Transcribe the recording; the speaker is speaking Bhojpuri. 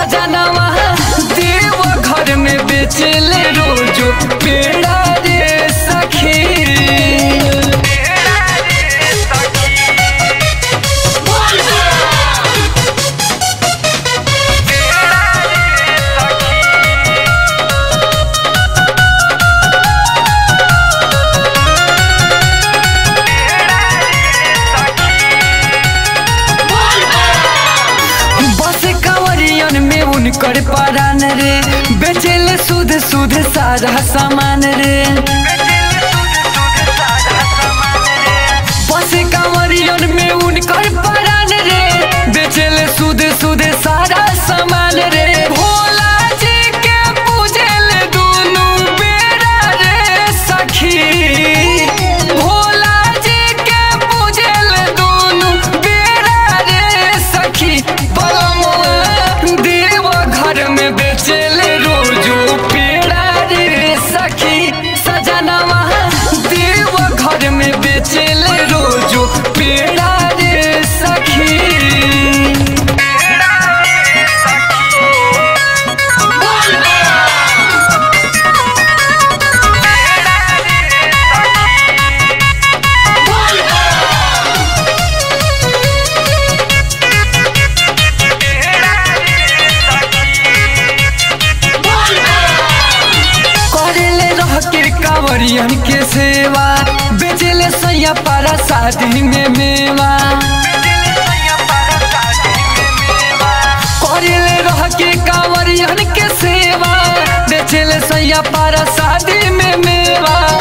सजनवा देव घर में बेचले रोजो पेड़ा रे सखी बस कंवरियन में उनकर परान रे बेचले सुध सुध सारा सामान रे बस कंवरियन में उनकर परान रे बेचले सुध सुध सारा सामान रे भोला जी के पूजले दुनू बेरा रे सखी भोला जी के पूजले दुनू बेरा रे सखी बलमुआ देव घर में बेचले रोजो पेड़ा रे सखी सजनवा देव घर में बेचले रोजो पेड़ा रे सखी करेले रह के कांवरियन के सेवा बेचले सैया पारा शादी में मेवा करेले रह के कांवरियन के सेवा बेचले सैया पारा शादी में मेवा